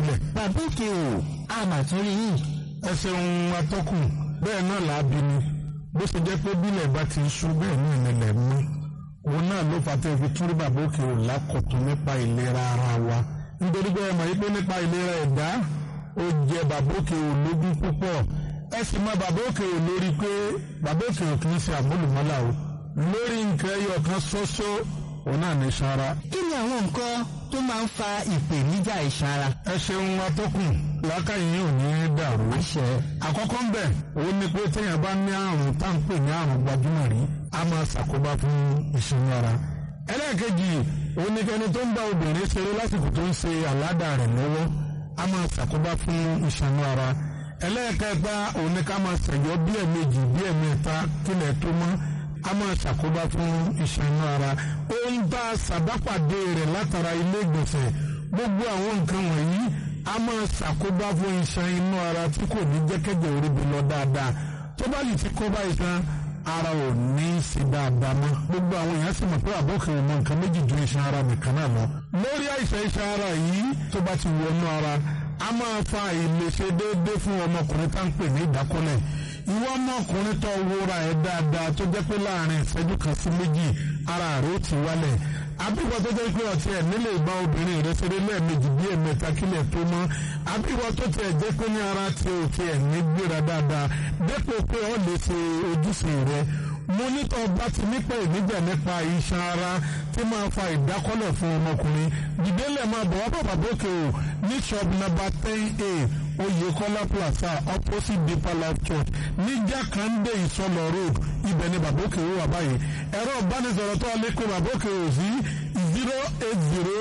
sílẹ̀. bàbá òkè o àmàtúrí yìí. ẹ ṣeun atọ́kùn bẹ́ẹ̀ náà làábi ni bó ṣe jẹ́ pé bílẹ̀ bá ti ṣú bẹ́ẹ̀ náà nílẹ̀ mú òun náà ló fà tẹ́ fi túrí bàbá òkè ò lákọ̀tún nípa ìlera ara wa nítorí pé ẹ mọ̀ yí pé nípa ìlera ẹ̀dá ó jẹ bàbá òkè ò lógún púpọ̀ ẹ sì mọ bàbá òkè ò lórí pé bàbá òkè ò kì í ṣe àmúlùmọ́là o lórí nǹkan ẹyọ kan ṣoṣo òun náà ní sanra. kí ni àwọn nǹkan tó máa ń fa ìpèníjà ìsanra. ẹ ṣeun atọ́kùn làákàyè yìí ò ní dàrú. àṣẹ. àkọ́kọ́ ń bẹ̀ òun ni pé téèyàn bá ní àrùn tá à ń pè ní àrùn gbajúmọ̀ rí a máa ṣàkóbá fún ìṣúná ara. ẹlẹ́ẹ̀kejì òun ni kẹni tó ń bá obìnrin ṣeré lásìkò tó ń ṣe àládà rẹ̀ lọ́wọ́ a máa ṣàkóbá fún ìṣúná ara. ẹlẹ́ẹ̀kẹta òun ni ká máa ṣẹ̀yọ́ bí ẹ̀mejì bí ẹ̀mẹ́ta kílẹ̀ tó mọ́ a máa ṣàkóbá fún ìṣúná ara. ohun tá a ṣàbápàdé rẹ̀ látara ilé ìgbọ̀nsẹ̀ gbogbo àwọn nǹkan wọ̀nyí a máa ṣàkóbá fún iṣan inú ara tí kò ní jẹ́kẹ́jẹ́ oríbi lọ dáadáa tó bá yìí ti kó bá iṣan ara ò ní í ṣe dáadáa mọ́ gbogbo àwọn èèyàn sì mọ̀ pé àbọ̀kẹ́ ò mọ nǹkan méjì ju iṣan ara nìkan náà lọ. lórí àìsàn iṣan ara yìí tó bá ti wọnú ara a máa fa ìlèṣe déédéé fún ọmọkùnrin tá ń pè ní ìdákọ́lẹ̀ ìwọ ọmọkùnrin tó wúra ẹ̀ dáadáa tó jẹ́ pé láàrin ìṣẹ́jú kan sí méjì ara rẹ̀ ó ti wálẹ̀ àbíwọ tó jẹ́ pé ọtí ẹ̀ nílé ìbá obìnrin rẹ̀ ṣeré lẹ́ẹ̀mejì bí ẹ̀mẹ́ta kílẹ̀ tó mọ́ àbíwọ tó tiẹ̀ jẹ́ pé ní ara ti òkè ẹ̀ ní gbéra dáadáa dépò pé ọ lè ṣe ojúṣe rẹ̀ mo nítọ́ bá ti nípa ìníjà nípa iṣan ara tí máa fa ìdákọ́lẹ̀ fún ọmọkùnrin dìdélẹ̀ máa bọ̀ wá bàbá bókè o ní shop number ten a Oyèkọ́lá plaza opposite Deeper Life Church ní Jákàndé Ìsọlọ road ibẹ̀ ni bàbá òkè wà báyìí ẹ̀rọ ìbánisọ̀rọ̀ tó lè pe bàbá òkè o sí zero eight zero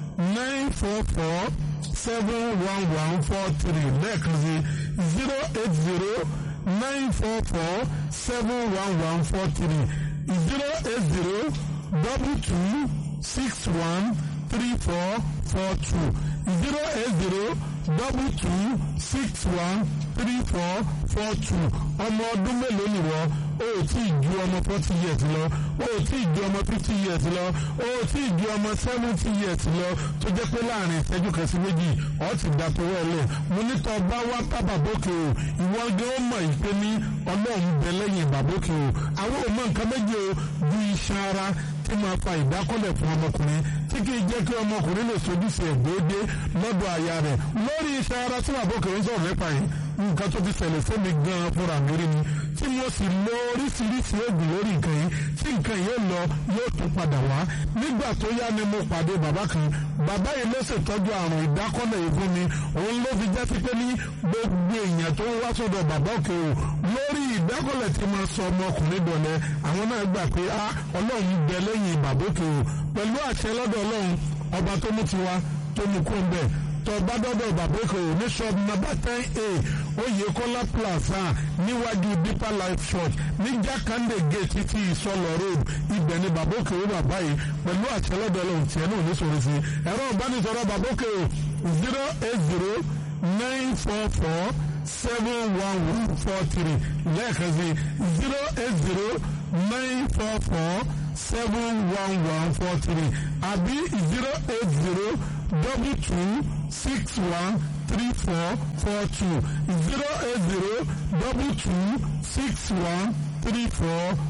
nine four four seven one one four three lẹ́ẹ̀kan sí zero eight zero nine four four seven one one four three zero eight zero double two six one three four four two zero eight zero double two six one three four four two ọmọ ọdún mélòó ni wọ́n o ò tí ì ju ọmọ forty years lọ o ò tí ì ju ọmọ fifty years lọ o ò tí ì ju ọmọ seventy years lọ tó jẹ́ pé láàrin ìṣẹ́jú kan sí méjì ọ̀ ti gbà tó wọlé mo ní tọ́ bá wá bá bàbókè o ìwọ gé ó mọ̀ ìpè ní ọlọ́run bẹ lẹ́yìn bàbókè o àwọn ò mọ nǹkan méjì o ju iṣan ara tí máa fa ìdákọ́lẹ̀ fún ọmọkùnrin tí kì í jẹ́ kí ọmọkùnrin lè sojúṣe ẹ̀ déédéé lọ́dọ̀ aya rẹ̀ lórí iṣan ara tí bàbókè ń sọ̀rọ̀ nípa yìí nǹkan tó ti ṣẹlẹ̀ fún mi gan-an fúnra mi rí ni tí mo sì lo oríṣiríṣi oògùn lórí nǹkan yìí tí nǹkan yìí lọ yóò tún padà wá nígbà tó yá ni mo pàdé bàbá kan bàbá yìí ló ṣètọ́jú àrùn ìdákọ́lẹ̀ yìí fún mi òun ló fi jẹ́ sí pé ní gbogbo èèyàn tó ń wá sọ́dọ̀ bàbá òkè o lórí ìdákọ́lẹ̀ tí máa sọ ọmọkùnrin dọ̀lẹ́ àwọn náà gbà pé a ọlọ́run bẹ lẹ́yìn bàbá òkè o pẹ̀lú àṣẹ lọ́dọ̀ ọlọ́run ọba tó mú tiwa tó mú kó ń bẹ̀ tọba dọdọ bàbókò ní shop number ten a Oyèkọ́lá plaza níwájú Deeper Life Church ní Jákàndé gate títí ìsọlọ road ibẹ̀ ni bàbókò ó bàbá yìí pẹ̀lú àtẹlẹ́dọ̀ ọlọ́run tiẹ̀ náà ní sọ̀rọ̀ sí ẹ̀rọ ìbánisọ̀rọ̀ bàbókò zero eight zero nine four four seven one one four three lẹ́ẹ̀kan sí zero eight zero nine four four seven one one four three àbí zero eight zero double two six one three four four two zero eight zero double two six one three four